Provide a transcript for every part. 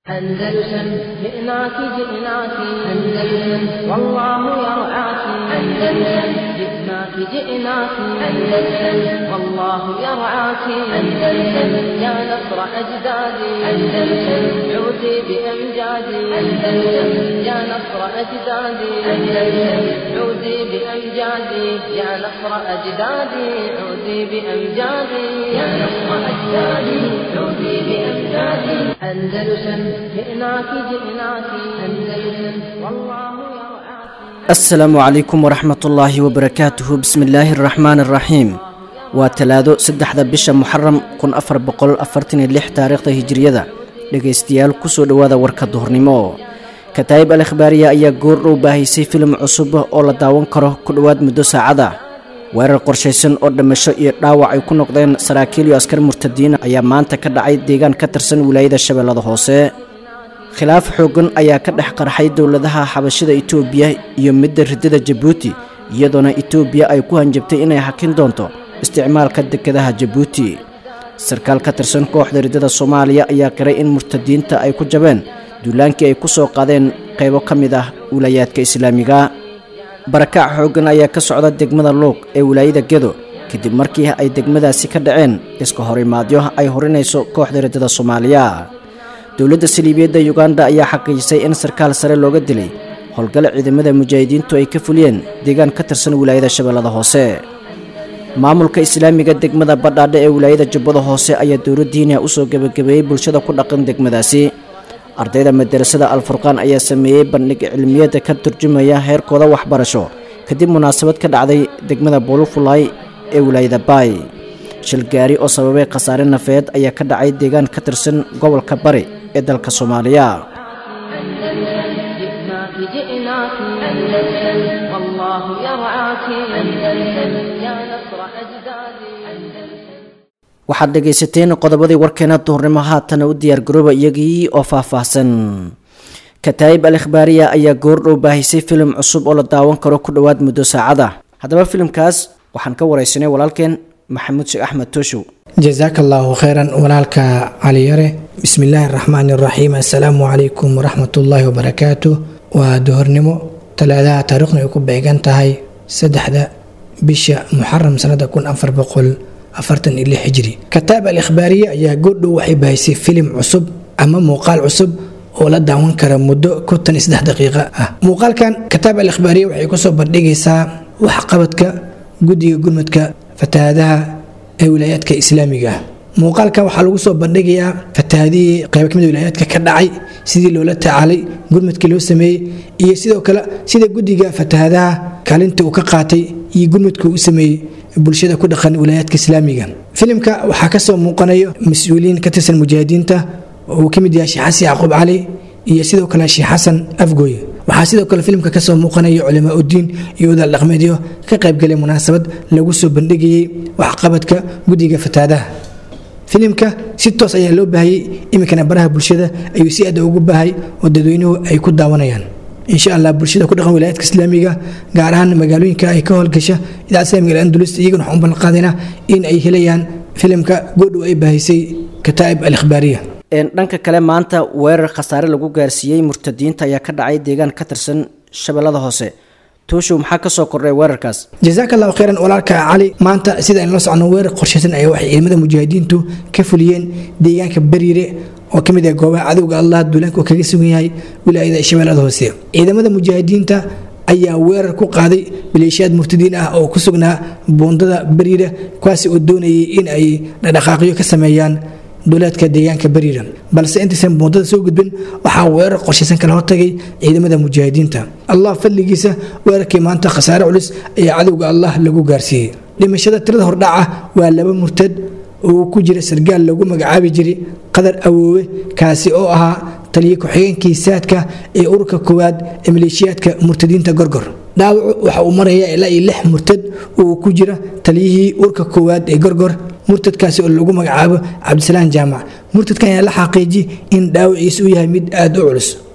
أندلسن جئناك جئناك أندلسن والله يرعاك أندلسن جئناك جئناك أندلسن والله يرعاك أندلسن يا نصر أجدادي أندلسن عودي بأمجادي أندلسن يا نصر أجدادي أندلسن عودي بأمجادي يا نصر أجدادي عودي بأمجادي يا نصر أجدادي عودي بأمجادي أندلسن جئناك جئناك أندلسن والله يرعاك asalaamu calaykum waraxmatullaahi wabarakaatuhu bismillaahi araxmaani araxiim waa talaado saddexda bisha muxaram kun afar boqol afartan iyo lix taariikhda hijiriyada dhegaystayaal kusoo dhowaada warka duhurnimo kataayib al ikhbaariya ayaa goordhow baahisay filim cusub oo la daawan karo ku dhowaad muddo saacada weerar qorshaysan oo dhimasho iyo dhaawac ay ku noqdeen saraakiil iyo askar murtadiin ayaa maanta ka dhacay deegaan ka tirsan wilaayada shabeellada hoose khilaaf xooggan ayaa ka dhex qarxay dowladaha xabashida itoobiya iyo midda riddada jabuuti iyadoona itoobiya ay ku hanjabtay inay hakin doonto isticmaalka dekedaha jabuuti sarkaal ka tirsan kooxda riddada soomaaliya ayaa qiray in murtadiinta ay ku jabeen duulaankii ay ku soo qaadeen qaybo ka mid ah wilayaadka islaamiga barakac xooggan ayaa ka socda degmada luuq ee wilaayada gedo kadib markii ay degmadaasi ka dhaceen iska horimaadyo ay horinayso kooxda riddada soomaaliya dowladda saliibiyadda yuganda ayaa xaqiijisay in sarkaal sare looga dilay howlgale ciidamada mujaahidiintu ay ka fuliyeen deegaan ka tirsan wilaayada shabeellada hoose maamulka islaamiga degmada badhaadhe ee wilaayada jubbada hoose ayaa dowladdiina usoo gebagabeeyey bulshada ku dhaqan degmadaasi ardayda madarasada alfurqaan ayaa sameeyey bandhig cilmiyada ka turjumaya heerkooda waxbarasho kadib munaasabad ka dhacday degmada buulufulay ee wilaayada baay shil gaari oo sababay khasaare nafeed ayaa ka dhacay deegaan ka tirsan gobolka bari ee dalka soomaaliya جئناك جئناك أندلسن والله يرعاك أندلسن يا نصر أجدادي أندلسن waxaad dhegaysateen qodobadii warkeena duhurnimo haatana u diyaargarooba iyagii oo faahfaahsan kataayib al ikhbaariya ayaa goordhow baahisay filim cusub oo la daawan karo ku dhowaad muddo saacada haddaba filimkaas waxaan ka waraysanay walaalkeen maxamuud sheekh axmed tooshow jasaaka allaahu kheyran walaalka caliyare bismillaahi araxmaani araxiim assalaamu calaykum waraxmatullaahi wabarakaatu waa duhornimo talaadaha taariikhna ay ku beegan tahay saddexda bisha muxaram sanada kun afar boqol afartan iyo lix hijri kataab al ikhbaariye ayaa goordhow waxay bahisay filim cusub ama muuqaal cusub oo la daawan kara muddo kontan iyo saddex daqiiqa ah muuqaalkan kataab al ikhbaariye waxay kusoo bandhigaysaa waxqabadka guddiga gurmadka fatahaadaha ee wilaayaadka islaamiga ah muuqaalka waxaa lagu soo bandhigayaa fatahaadihii qaybo kamid wilaayaadka ka dhacay sidii loola tacaalay gurmadkii loo sameeyey iyo sidoo kale sida guddiga fatahaadaha kaalinta uu ka qaatay iyo gurmadka uu sameeyey bulshada ku dhaqan wilaayaadka islaamiga filimka waxaa kasoo muuqanayo mas-uuliyiin ka tirsan mujaahidiinta uu ka mid yahay sheekh xasan yacquub cali iyo sidoo kale sheekh xasan afgooy waxaa sidoo kale filimka kasoo muuqanaya culamaa udiin iyo wadaal dhaqmeedyo ka qaybgalay munaasabad lagu soo bandhigayey waxqabadka guddiga fataadaha filimka si toos ayaa loo baahayey iminkana baraha bulshada ayuu si aada ugu baahay oo dadweynuhu ay ku daawanayaan insha allah bulshada ku dhaqan wilaayadka islaamiga gaar ahaan magaalooyinka ay ka howlgasha idaacada islamiga andulus iyagana waxaan u ballanqaadaynaa in ay helayaan filimka goodhow ay baahisay kataa'ib al ikhbaariya dhanka kale maanta weerar khasaare lagu gaarsiiyey murtadiinta ayaa ka dhacay deegaan ka tirsan shabeellada hoose tooshow maxaa kasoo kordhay weerarkaas jasaaka allahu kheyran walaalka cali maanta sida aynu la socno weerar qorshaysan ayaa waxay ciidamada mujaahidiintu ka fuliyeen deegaanka bariire oo ka mid ah goobaha cadowga allah duulaanka oo kaga sugan yahay wilaayada shabeellada hoose ciidamada mujaahidiinta ayaa weerar ku qaaday maleeshiyaad murtadiin ah oo ku sugnaa buundada bariira kuwaasi oo doonayay in ay dhaqdhaqaaqyo ka sameeyaan duleedka deegaanka bariira balse intaysan buundada soo gudbin waxaa weerar qorshaysan kala hortagay ciidamada mujaahidiinta allah fadligiisa weerarkii maanta khasaare culus ayaa cadowga allah lagu gaarsiiyey dhimashada tirada hordhaca waa laba murtad oo ku jira sargaal lagu magacaabi jiray qadar awoowe kaasi oo ahaa taliya ku-xigeenkii saadka ee ururka koowaad ee maleeshiyaadka murtadiinta gorgor dhaawacu waxa uu marayaa ilaa iyo lix murtad oo ku jira taliyihii ururka koowaad ee gorgor murtadkaasi oo lagu magacaabo cabdisalaan jaamac murtadkan ayaa la xaqiiji in dhaawaciisa uu yahay mid aada u culus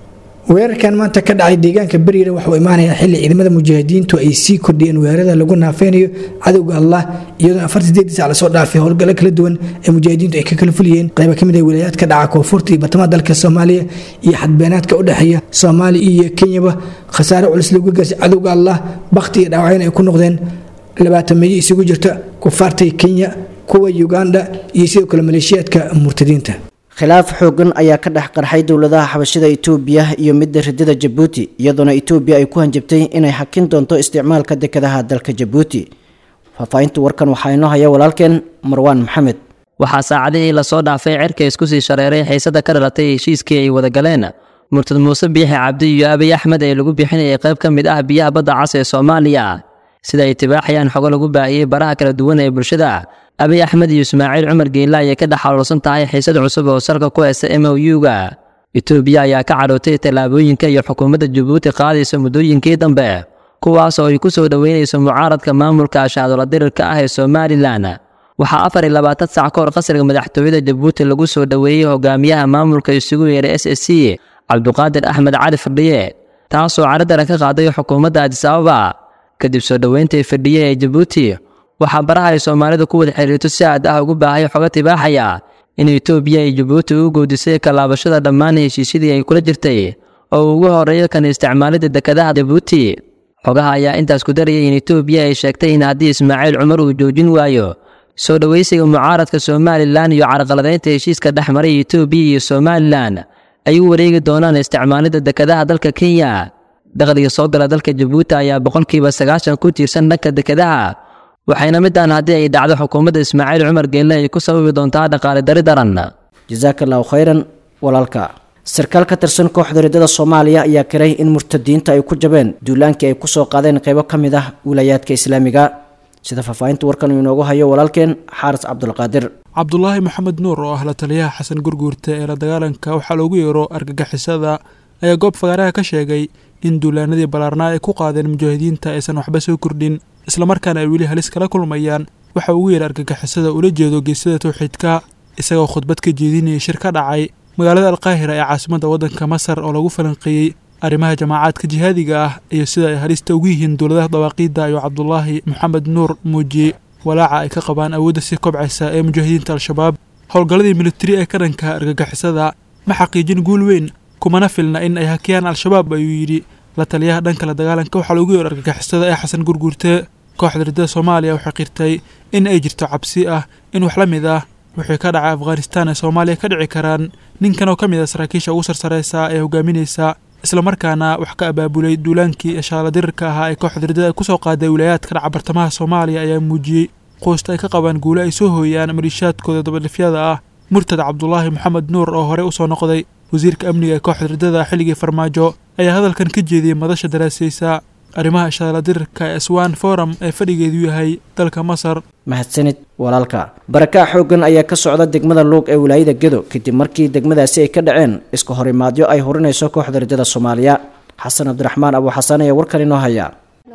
weerarkan maanta ka dhacay deegaanka beriire waxuu imaanayaa xilli ciidamada mujaahidiintu ay sii kordhiyeen weerarada lagu naafeynayo cadowga allah iyadoo afar sideedii sac lasoo dhaafay howlgallo kala duwan ee mujaahidiintu ay ka kala fuliyeen qayba kamid ah wilaayaadka dhaca koonfurta iyo bartamaha dalka soomaaliya iyo xadbeenaadka u dhexeeya soomaaliya iyo kenyaba khasaare culus lagu garsay cadowga allah bakhti iyo dhaawacyan ay ku noqdeen labaatan meeyo isugu jirta kufaartay kenya kuwa uganda iyo sidoo kale maleeshiyaadka murtadiinta khilaaf xoogan ayaa ka dhex qarxay dowladaha xabashida itoobiya iyo midda ridada jabuuti iyadoona itoobiya ay ku hanjabtay inay xakin doonto isticmaalka dekadaha dalka jabuuti faahfaahinta warkan waxaa inoo haya walaalkeen marwaan maxamed waxaa saacadihii lasoo dhaafay cerka isku sii shareeray xiisada ka dhalatay heshiiskii ay wada galeen murtad muuse biixi cabdi iyo abiy axmed ee lagu bixinayay qayb ka mid ah biyaha badda cas ee soomaaliya sida ay tibaaxayaan xogo lagu baahiyey baraha kala duwan ee bulshada abiy axmed iyo ismaaciil cumar geela ayay ka dhex xaluulsan tahay xiisad cusub oo salka ku heysta m o u-ga etoobiya ayaa ka cadhootay tallaabooyinka iyo xukuumadda jabuuti qaadaysa muddooyinkii dambe kuwaas oo ay ku soo dhoweynayso mucaaradka maamulka ashaadola dirirka ah ee somalilan waxaa afar iyo labaatan sac ka hor qasriga madaxtooyada jabuuti lagu soo dhoweeyey hogaamiyaha maamulka isugu yeeray s s c cabduqaadir axmed cali fadhiye taasoo caradaran ka qaaday xukuumadda adis ababa kadib soo dhoweyntai fadhiye ee jabuuti waxaa baraha ay soomaalidu ku wada xiriirto si aad ah ugu baahay xoga tibaaxaya in etoobiya ay jabuuti u goodisay kalaabashada dhammaan heshiisyadii ay kula jirtay oo ugu horeeyo kan isticmaalidda dekadaha jabuuti xogaha ayaa intaas ku darayay in etoobiya ay sheegtay in haddii ismaaciil cumar uu joojin waayo soo dhowaysiga mucaaradka somalilan iyo carqaladaynta heshiiska dhex maray etoobiya iyo somalilan ay u wareegi doonaan isticmaalidda dekadaha dalka kenya dakhliga soo gala dalka jabuuti ayaa boqolkiiba sagaashan ku tiirsan dhanka dekadaha waxayna midaan haddii ay dhacdo xukuumadda ismaaciil cumar geelle ay ku sababi doontaa dhaqaale dari daran jasaaka allahu khayran walaalka sarkaal ka tirsan kooxda ridada soomaaliya ayaa kiray in murtadiinta ay ku jabeen duulaankii ay kusoo qaadeen qaybo ka mid ah wilayaadka islaamiga sida faahfaahinta warkan uu inoogu hayo walaalkeen xaaris cabdulqaadir cabdulaahi maxamed nuur oo ah la taliyaha xasan gurguurta ee la dagaalanka waxaa loogu yeero argagixisada ayaa goob fagaaraha ka sheegay in duulaanadii ballaarnaa ay ku qaadeen mujaahidiinta aysan waxba soo kordhin islamarkaana ay weli halis kala kulmayaan waxa ugu yeeray argagixisada ula jeedo geesada towxiidka isagoo khudbad ka jeedinayay shir ka dhacay magaalada alqaahira ee caasimadda waddanka masar oo lagu falanqeeyey arrimaha jamaacaadka jihaadiga ah iyo sida ay halista ugu yihiin dowladaha dawaaqiidda ayuu cabdulaahi maxamed nuur muujiyey walaaca ay ka qabaan awoodda si kobcaysa ee mujaahidiinta al-shabaab howlgalladii militari ee ka dhanka argagixisada ma xaqiijin guul weyn kumana filna in ay hakiyaan al-shabaab ayuu yidhi la taliyaha dhanka la dagaalanka waxaa loogu yeero argagixisada ee xasan gurguurte kooxda ridada soomaaliya waxay qirtay in ay jirto cabsi ah in wax la mid ah wixii ka dhacay afghanistan ee soomaaliya ka dhici karaan ninkan oo ka mid ah saraakiisha ugu sarsareysa ee hogaaminaysa islamarkaana wax ka abaabulay duulaankii shaala dirirka ahaa ee kooxda ridada ay kusoo qaaday wilayaadka dhaca bartamaha soomaaliya ayaa muujiyey quusta ay ka qabaan guule ay soo hooyaan maliishaadkooda dabadhifyada ah murtad cabdulaahi maxamed nuur oo horey usoo noqday wasiirka amniga ee kooxda ridada xilligii farmaajo ayaa hadalkan ka jeediyey madasha daraasaysa arrimaha shaala dirirka ee swan forum ee fadhigeedu yahay dalka masar mahadsanid walaalka barakaa xooggan ayaa ka socda degmada luuq ee wilaayada gedo kadib markii degmadaasi ay ka dhaceen iska horimaadyo ay horinayso kooxda ridada soomaaliya xasan cabdiraxmaan abu xasan ayaa warkan inoo haya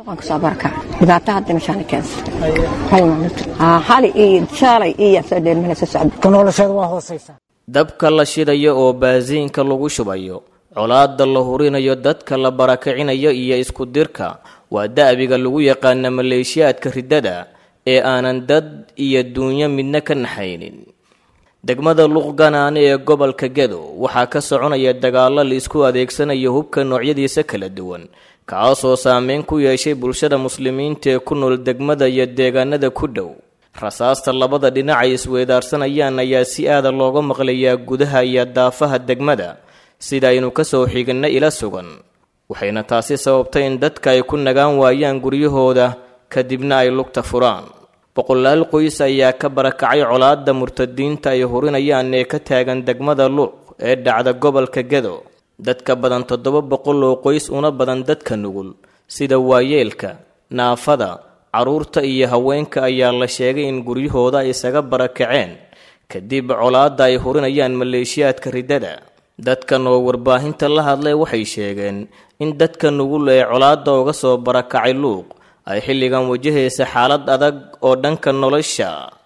dhibaato hadda meeshaan keensa hali iyo shaalay iyo soo dheelmanaysa socda nolosheeda waa hoosaysa dabka la shidayo oo baasiinka lagu shubayo colaadda la hurinayo dadka la barakicinayo iyo isku dirka waa da'biga lagu yaqaana maleeshiyaadka riddada ee aanan dad iyo duunyo midna ka naxaynin degmada luuqganaane ee gobolka gedo waxaa ka soconaya dagaallo la isku adeegsanayo hubka noocyadiisa kala duwan kaasoo saameyn ku yeeshay bulshada muslimiinta ee ku nool degmada iyo deegaanada ku dhow rasaasta labada dhinac ay isweedaarsanayaan ayaa si aada looga maqlayaa gudaha iyo daafaha degmada sida aynu ka soo xiginna ila sugan waxayna taasi sababtay in dadka ay ku nagaan waayaan guryahooda kadibna ay lugta furaan boqolaal qoys ayaa ka barakacay colaadda murtadiinta ay hurinayaan ee ka taagan degmada luuq ee dhacda gobolka gedo dadka badan toddoba boqol oo qoys una badan dadka nugul sida waayeelka naafada carruurta iyo haweenka ayaa la sheegay in guryahooda ay isaga barakaceen kadib colaadda ay hurinayaan maleeshiyaadka riddada dadkan oo warbaahinta la hadlay waxay sheegeen in dadka nugul ee colaadda uga soo barakacay luuq ay xilligan wajahaysa xaalad adag oo dhanka nolosha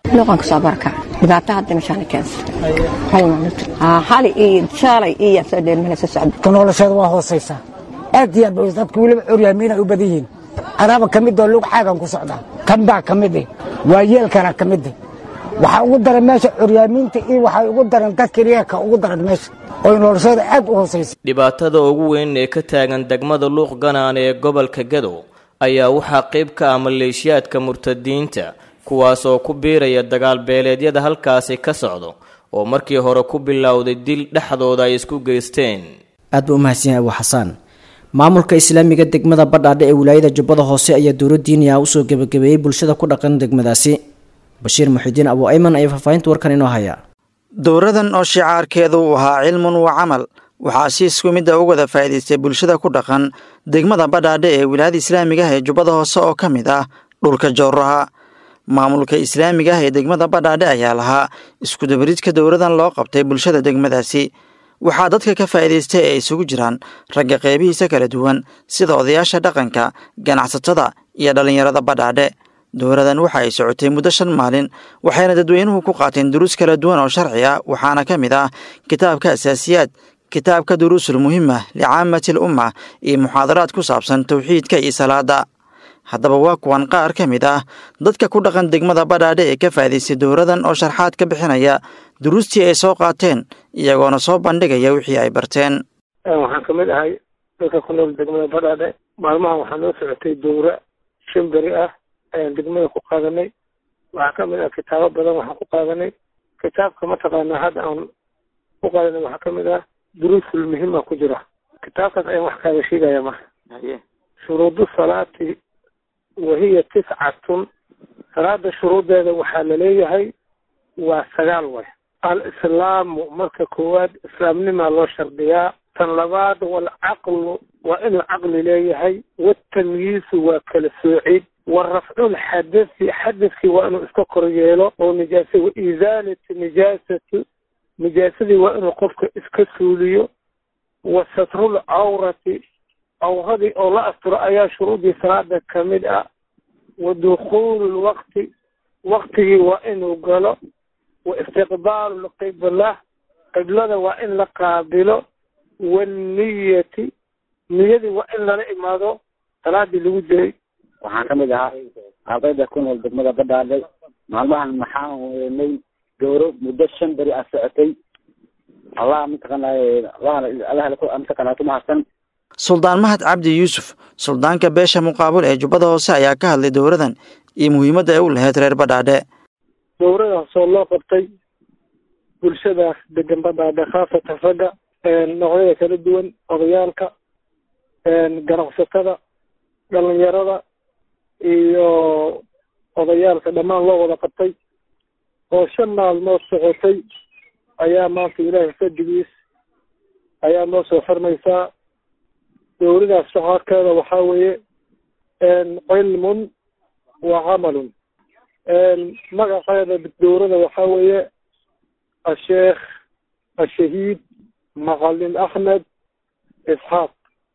luqan kasoo baraka dhibaato hadda meeshaan keensa hal maalinta hali iyo shalay iyo soo dheermana soo socda ka nolosheeda waa hoosaysaa aad iyo aad bay dadka weliba curyaamiina u badan yihiin anaaba ka mid oo lug xaagan ku socdaa kan baa ka mid eh waa yeelkana ka mid eh waxaa ugu daran meesha curyaamiinta iyo waxay ugu daran dadka riyaaka ugu daran meesha oo noloshooda aad u hoosaysa dhibaatada ugu weyn ee ka taagan degmada luuq ganaan ee gobolka gadow ayaa waxaa qayb ka ah maleeshiyaadka murtadiinta kuwaas oo ku biiraya dagaal beeleedyada halkaasi ka socdo oo markii hore ku bilowday dil dhexdooda ay isku geysteen aad buu u mahadsan yahay abu xasaan maamulka islaamiga degmada badhaadhe ee wilaayada jubbada hoose ayaa dowla diiniya usoo gebagabeeyey bulshada ku dhaqan degmadaasi bashiir muxidiin abu ayman ayaa faahfaahinta warkan inoo haya dowradan oo shicaarkeedu uu ahaa cilmun wa camal waxaa si isku midda u wada faa'iidaystay bulshada ku dhaqan degmada badhaadhe ee wilaayada islaamiga ah ee jubbada hoose oo ka mid ah dhulka jowraha maamulka islaamiga ah ee degmada badhaadhe ayaa lahaa iskudabaridka dowradan loo qabtay bulshada degmadaasi waxaa dadka ka faa'iidaystay ee isugu jiraan ragga qeybihiisa kala duwan sida odayaasha dhaqanka ganacsatada iyo dhallinyarada badhaadhe dowradan waxa ay socotay muddo shan maalin waxayna dadweynuhu ku qaateen duruus kala duwan oo sharci ah waxaana ka mid ah kitaabka asaasiyaad kitaabka duruusul muhima licaamatil umma iyo muxaadaraad ku saabsan towxiidka iyo salaada haddaba waa kuwan qaar ka mid ah dadka ku dhaqan degmada badhaadhe ee ka faa'idaystay dowradan oo sharxaad ka bixinaya duruustii ay soo qaateen iyagoona soo bandhigaya wixii ay barteen waxaan ka mid ahay dadka ku nool degmada badhaadhe maalmahan waxaa noo socotay dowra shan beri ah ayaan degmada ku qaadanay waxaa ka mid ah kitaabo badan waxaan ku qaadanay kitaabka mataqaanaa hadda aan ku qaadanay waxaa ka mid ah duruusul muhima ku jira kitaabkaas ayaan wax kaaga sheegaya marka shuruudu salaati wahiya tiscatun salaada shuruudeeda waxaa laleeyahay waa sagaal way al-islaamu marka koowaad islaamnimaa loo shardiyaa tan labaad walcaqlu waa inuu caqli leeyahay watamyiisu waa kala soocid wa rafcul xadasi xadaskii waa inuu iska kor yeelo oo nijaasa wa isaalati nijaasati nijaasadii waa inuu qofka iska suuliyo wa satrul cawrati cawradii oo la asturo ayaa shuruudii salaada ka mid ah wa dukhuulu lwaqti waqtigii waa inuu galo wa istiqbaalu lqibla qiblada waa in la qaabilo wanniyati niyadii waa in lala imaado salaadii lagu jiray waxaan ka mid ahaa ardayda ku nool degmada badhaadhay maalmahan maxaan weynay gowro muddo shan beri ah socotay allah mataqaanay allah mataqaanaa ku mahadsan suldaan mahad cabdi yuusuf suldaanka beesha muqaabul ee jubbada hoose ayaa ka hadlay dowradan iyo muhiimadda ay u lahayd reer badhaadhe dowradaasoo loo qabtay bulshadaas degan badhaadhe khaasatan ragga noocyada kala duwan odayaalka ganacsatada dhalinyarada iyo odayaalka dhammaan loo wada qabtay oo shan maalmood socotay ayaa maanta ilaahay fadigiis ayaa noo soo xirmaysaa dowladaas shacaarkeeda waxaa weeye cilmun wa camalun magaceeda dowlada waxaa weeye asheekh ashahiid macalin axmed isxaaq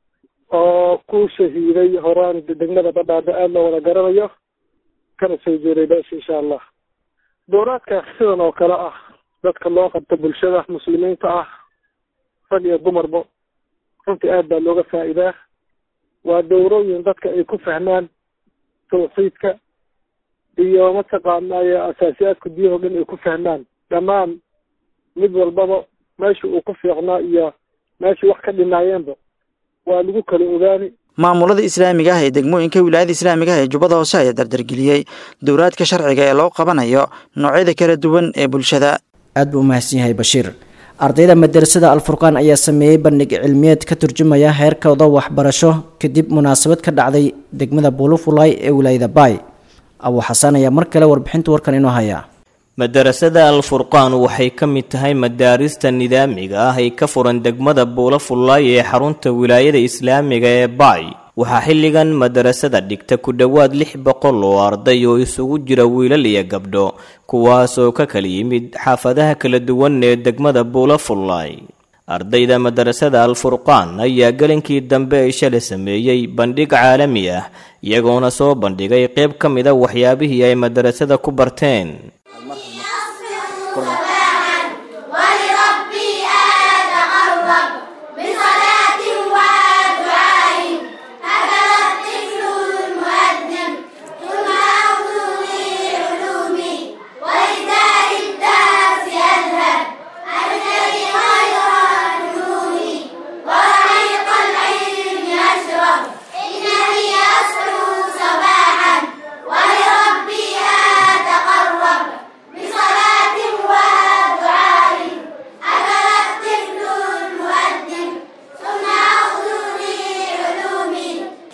oo ku shahiiday horaan degmada badhaadhe aada loo wada garanayo kana soo jeeday beesha insha allah dowlaadkaas sidan oo kale ah dadka loo qabto bulshada muslimiinta ah rag iyo dumarba runtii aad baa looga faa'iidaa waa dowrooyin dadka ay ku fahmaan tawxiidka iyo mataqaanaaye asaasiyaadka diyaho dhan ay ku fahmaan dhammaan mid walbaba meesha uu ku fiicnaa iyo meesha wax ka dhinaayeenba waa lagu kala ogaani maamulada islaamiga ah ee degmooyinka wilaayada islaamiga ah ee jubbada hoose ayaa dardargeliyey dowraadka sharciga ee loo qabanayo noocyada kala duwan ee bulshada aad buu u mahadsan yahay bashiir ardayda madarasada alfurqaan ayaa sameeyey bandhig cilmiyeed ka turjumaya heerkooda waxbarasho kadib munaasabad ka dhacday degmada buulufulay ee wilaayada baay abu xasaan ayaa mar kale warbixinta warkan inoo haya madarasada al-furqaan waxay ka mid tahay madaarista nidaamiga ah ay ka furan degmada buula fullaay ee xarunta wilaayada islaamiga ee baay waxaa xilligan madarasada dhigta ku dhowaad lix boqol oo arday oo isugu jira wiilal iyo gabdho kuwaasoo ka kala yimid xaafadaha kala duwan ee degmada buula fullaay ardayda madarasada al-furqaan ayaa gelinkii dambe ay shalay sameeyey bandhig caalami ah iyagoona soo bandhigay qayb ka mida waxyaabihii ay madarasada ku barteen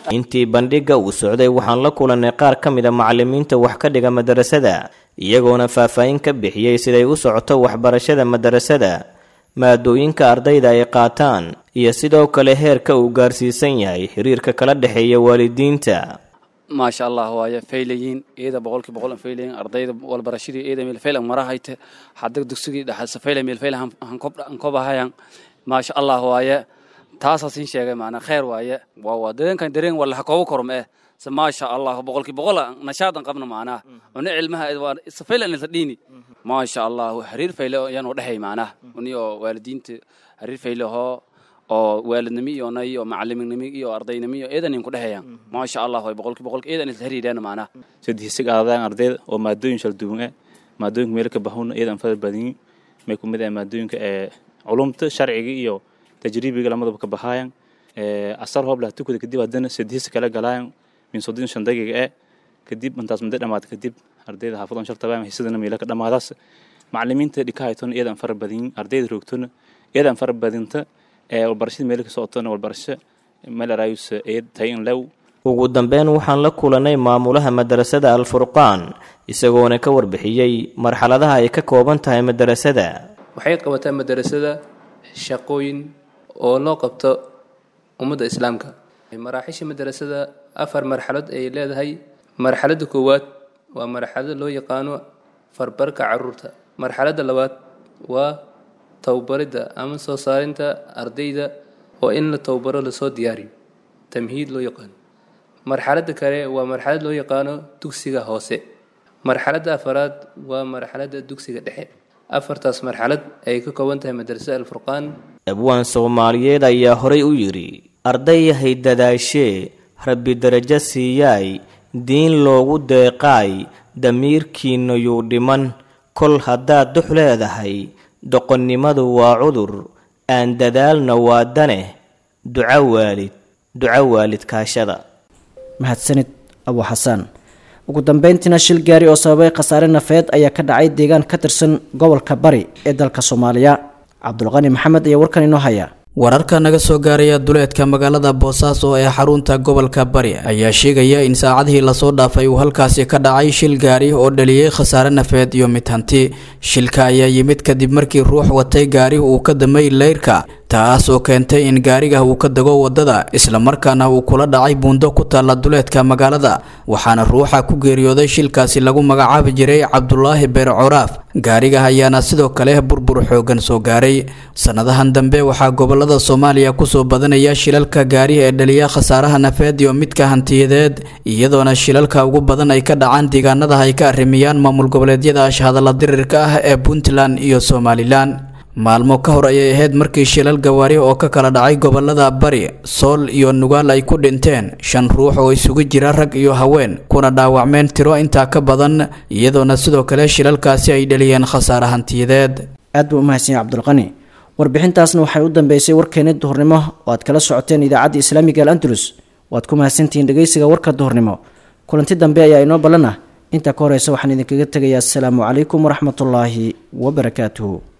intii bandhigga uu socday waxaan la kulannay qaar ka mid a macallimiinta wax ka dhiga madarasada iyagoona faahfaahin ka bixiyey siday u socoto waxbarashada madarasada maadooyinka ardayda ay qaataan iyo sidoo kale heerka uu gaarsiisan yahay xiriirka kala dhexeeya waalidiinta maasha allah waaye faylayiin iyada boqolkii boqol an faylayiin ardayda walbarashadii iyada meel fayl an marahayte hadda dugsigii dhaxasa fayla meel fayl han kobahayan maasha allah waaye taasaa siin sheegay maanaa kheer waaye waa waa dareenkan dareen wala hakoobo korom eh se maasha allah boqolkii boqol nashaadan qabna maanaa una cilmaha waa safayla nilta dhiini maasha allah xiriir fayle yaanu dhexay maanaa uni oo waalidiinta xiriir fayle hoo oo waalidnimo iyo nay iyo macaliminnimo iyo ardaynimo iyo eedan ku dhexeeyaan maasha allah way boqolkii boqolkii eedan isla xiriireen maanaa sadhiisig aadaan ardayda oo maadooyin shal duwan ah maadooyinka meelo ka bahawna eedan fadal badin may ku mid ah maadooyinka ee culumta sharciga iyo tajriibiga lamadaba ka bahaayan asar hoob laha tukada kadib haddana sadhiisa kala galaayan min soddon shan daqiiqa eh kadib intaas muddo dhamaad kadib ardayda xaafadan shal tabaan hisadana meelo ka dhamaadaas macalimiinta dhikahaytona eedan fara badin ardayda roogtona eedan fara badinta walbarashada meel ka socotona walbarasho melarayus eed tayin lew ugu dambeyn waxaan la kulannay maamulaha madarasada alfurqaan isagoona ka warbixiyey marxaladaha ay ka kooban tahay madarasada waxay qabataa madarasada shaqooyin oo loo qabto ummadda islaamka maraaxiisha madarasada afar marxalad ay leedahay marxaladda koowaad waa marxalada loo yaqaano farbarka caruurta marxaladda labaad waa towbaridda ama soo saarinta ardayda oo in la towbaro lasoo diyaariyo tamhiid loo yaqaano marxaladda kale waa marxalad loo yaqaano dugsiga hoose marxaladda afaraad waa marxaladda dugsiga dhexe afartaas marxalad ay ka kooban tahay madrasada alfurqaan abwaan soomaaliyeed ayaa horay u yidhi ardayahay dadaashee rabbi darajo siiyaay diin loogu deeqaay damiirkiinna yuu dhiman kol haddaad dux leedahay doqonnimadu waa cudur aan dadaalna waa daneh duco waalid duco waalid kaashada mahadsanid abu xasaan ugu dambeyntiina shil gaari oo sababay khasaare nafeed ayaa ka dhacay deegaan ka tirsan gobolka bari ee dalka soomaaliya cabdulqani maxamed ayaa warkan inoo haya wararka naga soo gaaraya duleedka magaalada boosaaso ee xarunta gobolka bari ayaa sheegaya in saacadihii lasoo dhaafay uu halkaasi ka dhacay shil gaari oo dhaliyey khasaare nafeed iyo mid hanti shilka ayaa yimid kadib markii ruux watay gaari uu ka damay leyrka taas oo keentay in gaariga uu ka dago wadada islamarkaana uu kula dhacay buundo ku taalla duleedka magaalada waxaana ruuxa ku geeriyooday shilkaasi lagu magacaabi jiray cabdulaahi beer coraaf gaariga ayaana sidoo kale burbur xoogan soo gaaray sannadahan dambe waxaa gobolada soomaaliya kusoo badanaya shilalka gaari ee dhaliya khasaaraha nafeed iyo midka hantiyadeed iyadoona shilalka ugu badan ay ka dhacaan deegaanada ay ka arrimiyaan maamul goboleedyada ashhadalla dirirka ah ee puntland iyo somalilan maalmo ka hor ayay ahayd markii shilal gawaari oo ka kala dhacay gobolada bari sool iyo nugaal ay ku dhinteen shan ruux oo isugu jira rag iyo haween kuna dhaawacmeen tiro intaa ka badan iyadoona sidoo kale shilalkaasi ay dhaliyeen khasaare hantiyadeed aad buu umahadsan cabdulqani warbixintaasna waxay u dambeysay warkeena duhurnimo oo aad kala socoteen idaacadda islaamiga al andalus waad ku mahadsantihiin dhegeysiga warka duhurnimo kulanti dambe ayaa inoo ballan ah intaa ka horeysa waxaan idinkaga tegayaa asalaamu calaykum waraxmatullaahi wabarakaatuhu